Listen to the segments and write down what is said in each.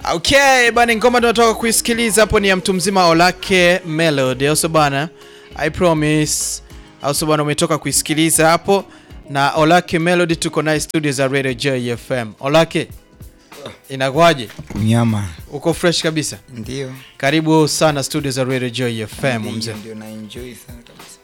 Okay, bana ngoma tunatoka kuisikiliza hapo ni ya mtu mzima Olake Melody. Also bana, I promise. Also bana umetoka kuisikiliza hapo na Olake Melody tuko naye studio za Radio Joy FM. Olake. Inakwaje? Unyama. Uko fresh kabisa? Ndio. Karibu sana studio za Radio Joy FM Ndio, mzee. Ndio na enjoy sana kabisa.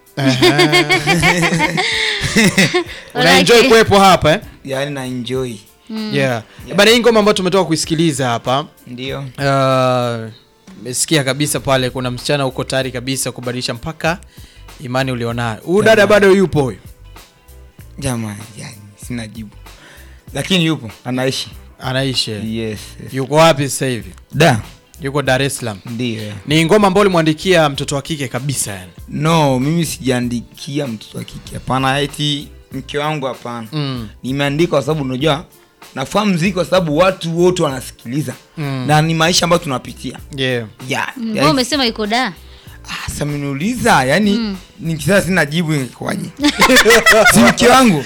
Una enjoy Olake. kuwepo hapa eh? Yaani na enjoy. Yeah. Bana hii ngoma ambayo tumetoka kuisikiliza hapa. Ndio. Uh, mesikia kabisa pale kuna msichana huko tayari kabisa kubadilisha mpaka imani ulionayo. Huyu dada Jamani. bado yupo huyu. Jamani, yani sina jibu. Lakini yupo, anaishi. Anaishi. Yes. yes. Yuko wapi sasa hivi? Da. Yuko Dar es Salaam. Ndio. Ni ngoma ambayo ulimwandikia mtoto wa kike kabisa yani. No, mimi sijaandikia mtoto wa kike. Hapana, eti mke wangu hapana. Mm. Nimeandika kwa sababu unajua nafahamu muziki kwa sababu watu wote wanasikiliza. Mm. Na ni maisha ambayo tunapitia. Yeah. Yeah. Mbona yani- umesema yuko da? Ah, sasa mniuliza yani mm. nikisema sina jibu ingekuwaje? si mke wangu.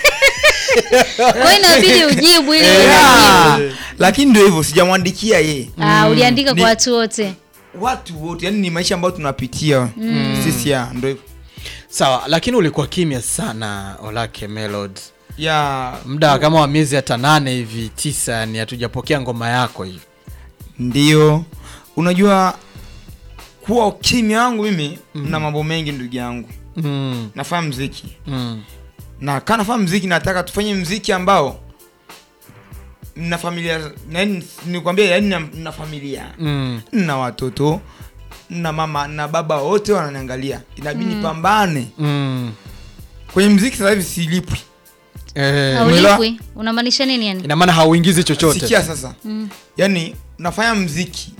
Kwa hiyo inabidi ujibu ili Yeah. Lakini ndio hivyo sijamwandikia yeye. Ah, uliandika Ni- kwa watu wote. Watu wote yani ni maisha ambayo tunapitia sisi ya ndio hivyo. Sawa, lakini ulikuwa kimya sana Olake Melody. Ya Muda kama wa miezi hata nane hivi tisa, yani hatujapokea ngoma yako hivi. ndio unajua kuwa kimya wangu mimi na mambo mengi ndugu yangu. Mm. Nafanya mziki. Mm. Na kana nafanya mziki nataka tufanye mziki ambao na familia yani nikwambia yani na, na familia. Mm. na watoto na mama na baba wote wananiangalia inabidi nipambane Mm. kwenye mziki sasa hivi silipwi Eh, Umeelewa? Haulipwi. Unamaanisha nini yani? ina maana hauingizi chochote. sikia sasa Mm. yani nafanya mziki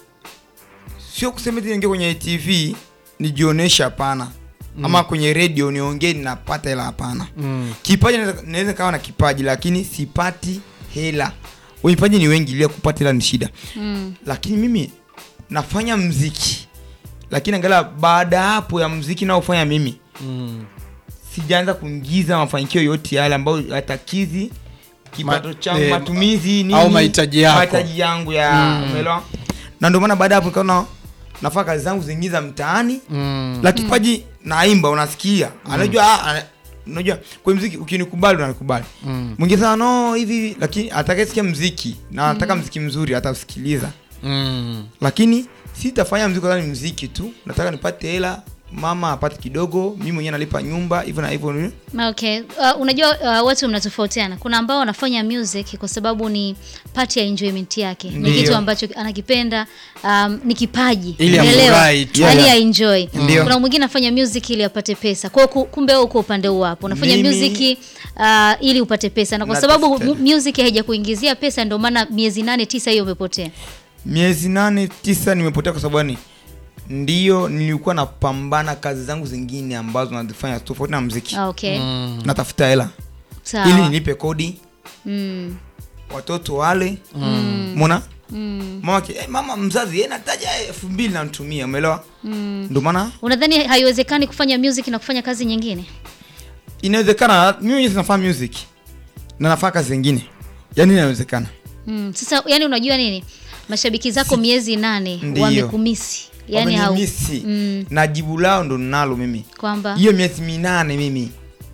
sio kusema eti niingie kwenye tv nijioneshe hapana ama kwenye radio niongee ninapata hela hapana Mm. kipaji naweza- naweza kawa na kipaji lakini sipati hela wenye vipaji ni wengi ila kupata hela ni shida Mm. lakini mimi nafanya mziki lakini angalia baada ya hapo ya mziki naofanya mimi Mm. sijaanza kuingiza mafanikio yote yale ambayo yatakizi kipato Ma- changu eh, matumizi nini au mahitaji yako. mahitaji yangu ya Mm. umeelewa na ndio maana baada ya hapo nikaona nafanya kazi zangu zingine za mtaani Mm. la kipaji naimba unasikia anajua ah, ana- unajua kwa mziki ukinikubali unanikubali Mm. mwingine sana no hivi hivi lakini atakayesikia mziki na anataka mziki mzuri atausikiliza Mm. lakini sitafanya mziki kwa sababu ni mziki tu nataka nipate hela mama apate kidogo mimi mwenyewe nalipa nyumba hivyo na hivyo ni- Okay. Uh, unajua uh, watu mnatofautiana. Kuna ambao wanafanya music kwa sababu ni part ya enjoyment yake. Ni Ndiyo. kitu ambacho anakipenda, um, ni kipaji. Ili Unaelewa? afurahi tu. Yaani Yeah. aenjoy. Ndiyo. Kuna mwingine anafanya music ili apate pesa. Kwa hiyo ku- kumbe wewe uko upande huu hapo. Unafanya Mimi- music uh, ili upate pesa. Na kwa sababu Natafuta. mu- music haijakuingizia pesa ndio maana miezi nane tisa hiyo umepotea. miezi nane tisa nimepotea kwa sababu yani ndio nilikuwa napambana kazi zangu zingine ambazo nazifanya tofauti na mziki Ah, Okay. Mm. natafuta hela Sawa. ili nilipe kodi Mm. watoto wale Mm. mona Mm. mama, ki- eh, mama mzazi eh, nataja elfu mbili namtumia umeelewa Mm. ndio maana Unadhani haiwezekani kufanya music na kufanya kazi nyingine? inawezekana mimi mwenyewe nafanya music na nafanya kazi zingine yaani inawezekana Mm. Sasa yani unajua nini? Mashabiki zako miezi nane Ndiyo. wamekumisi. Yani hau Wamenimisi. Mm. na jibu lao ndo ninalo mimi kwamba hiyo miezi minane mimi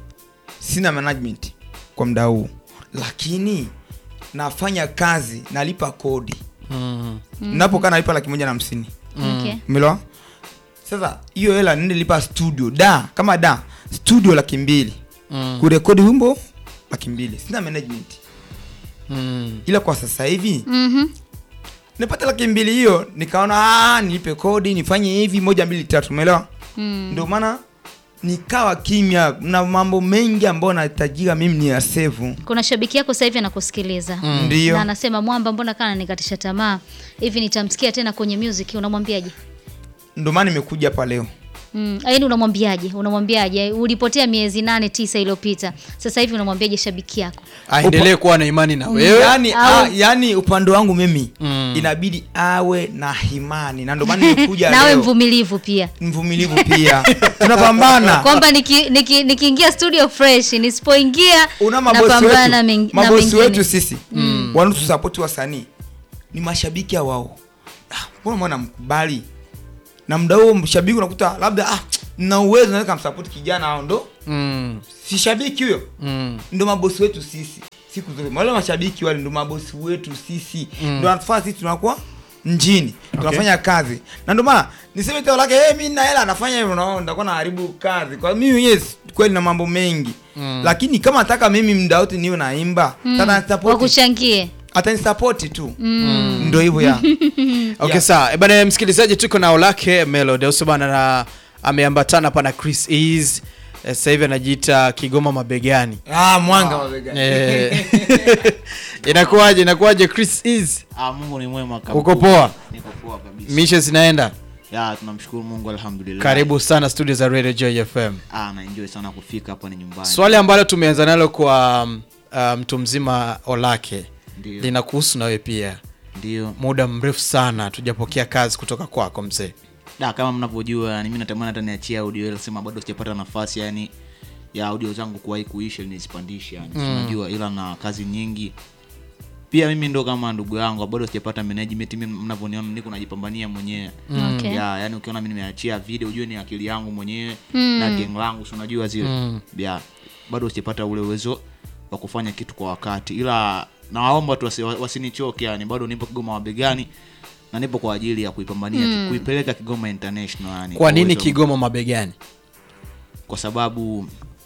sina management kwa muda huu lakini nafanya kazi nalipa kodi Mm. napokaa nalipa laki moja na hamsini okay. umeelewa sasa hiyo hela nilipa studio da kama da studio laki mbili Mm. kurekodi wimbo laki mbili sina management Mm. ila kwa sasa hivi Mhm. nipata laki mbili hiyo nikaona "Ah, nilipe kodi nifanye hivi moja mbili tatu umeelewa Mm. ndio maana nikawa kimya na mambo mengi ambayo nahitajika mimi ni ya sevu Kuna shabiki yako sasa hivi anakusikiliza Mm. ndio na anasema mwamba, mbona kana nikatisha tamaa hivi, nitamsikia tena kwenye music. Unamwambiaje? ndio maana nimekuja hapa leo Mm. Yaani unamwambiaje? Unamwambiaje? Ulipotea miezi nane tisa iliyopita, sasa hivi unamwambiaje shabiki yako? aendelee kuwa na imani na wewe yani, Au- a, yani upande wangu mimi Mm. inabidi awe na himani na ndio maana nimekuja nawe leo mvumilivu pia mvumilivu pia tunapambana kwamba nikiingia niki, nikiingia studio fresh nisipoingia una mabosi napambana wetu, men- na mabosi mengine. wetu sisi mm. wanatusapoti wasanii ni mashabiki ya wao ah, mbona mwana mkubali na muda huo mshabiki unakuta labda ah, na uwezo naweza kumsupport kijana hao ndo Mm. si shabiki huyo Mm. ndo mabosi wetu sisi siku zote wale mashabiki wale ndo mabosi wetu sisi Mm. ndo wanatufanya sisi tunakuwa mjini tunafanya kazi na ndio maana niseme tao lake hey, mimi na hela anafanya hivyo unaona nitakuwa naharibu kazi kwa mimi mwenyewe si- kweli na mambo mengi Mm. lakini kama nataka mimi muda wote niwe naimba Mm. mm. wakuchangie atanisapoti tu mm. ndo hivyo ya Okay, Yeah. sawa. Eh, Bana msikilizaji tuko na Olake Melody. Uso bana na ameambatana hapa na Chris Ease. Eh, Sasa hivi anajiita Kigoma mabegani. ah, mwanga mabegani Eh. Inakuwaje? Inakuwaje Chris Ease? Ah, Mungu ni mwema kabisa. Uko poa? Niko poa kabisa. Mishe zinaenda. Ya, tunamshukuru Mungu alhamdulillah. Karibu sana studio za Radio Joy FM. Ah, na enjoy sana kufika hapa ni nyumbani. Swali ambalo tumeanza nalo kwa um, uh, mtu mzima Olake Ndio. linakuhusu na wewe pia. Ndio. Muda mrefu sana tujapokea kazi kutoka kwako mzee. Da, kama mnavyojua yani mimi natamani hata niachie audio ile sema bado sijapata nafasi yani ya audio zangu kuwahi kuisha ili nizipandishe yani. Mm. Unajua ila na kazi nyingi. Pia mimi ndo kama ndugu yangu bado sijapata management mimi mnavyoniona niko najipambania mwenyewe. Okay. ya yani ukiona mimi nimeachia video ujue ni akili yangu mwenyewe Mm. na gang langu si unajua zile Mm. ya bado sijapata ule uwezo wa kufanya kitu kwa wakati ila nawaomba tu wasi- wasinichoke yani bado nipo kigoma mabegani na nipo kwa ajili ya kuipambania Mm. kuipeleka kigoma international yani Kwa nini uwezo- Kigoma mabegani? kwa sababu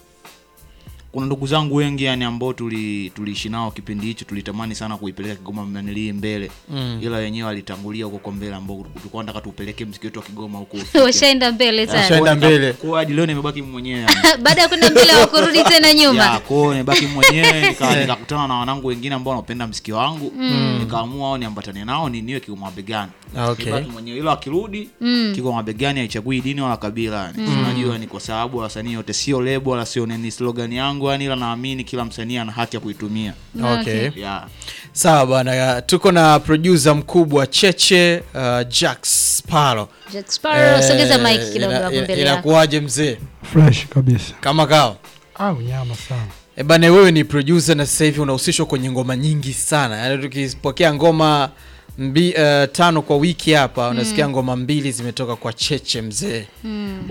kuna ndugu zangu wengi yani ambao tuli tuliishi nao kipindi hicho tulitamani sana kuipeleka Kigoma nanilii mbele Mm. ila wenyewe walitangulia huko kwa mbele ambao tulikuwa nataka tupeleke mziki wetu wa Kigoma huko ufike. washaenda mbele sana Washaenda mbele. Kwa hadi leo nimebaki mwenyewe yani. baada ya kwenda mbele wakurudi tena ya nyuma kwao nimebaki mwenyewe nika- nikakutana na wanangu wengine ambao wanapenda mziki wangu nikaamua au niambatane nao ni niwe Kigoma mabegani Okay. Nibaki mwenyewe ila akirudi Mm. Kigoma mabegani haichagui dini wala kabila yani. Si unajua ni kwa sababu wasanii wote sio lebo wala sio nini slogan yangu yani ila naamini kila msanii ana haki ya kuitumia Okay. Okay. yeah. Sawa bwana, tuko na producer mkubwa Cheche uh, Jack Sparrow. Jack Sparrow, sogeza Eh, mic kidogo ina- hapo ina- mbele yako Inakuwaje mzee? fresh kabisa Kama kao. ah unyama sana E bana, wewe ni producer na sasa hivi unahusishwa kwenye ngoma nyingi sana. Yaani tukipokea ngoma mbi, uh, tano kwa wiki hapa unasikia ngoma mbili zimetoka kwa Cheche mzee. Mm.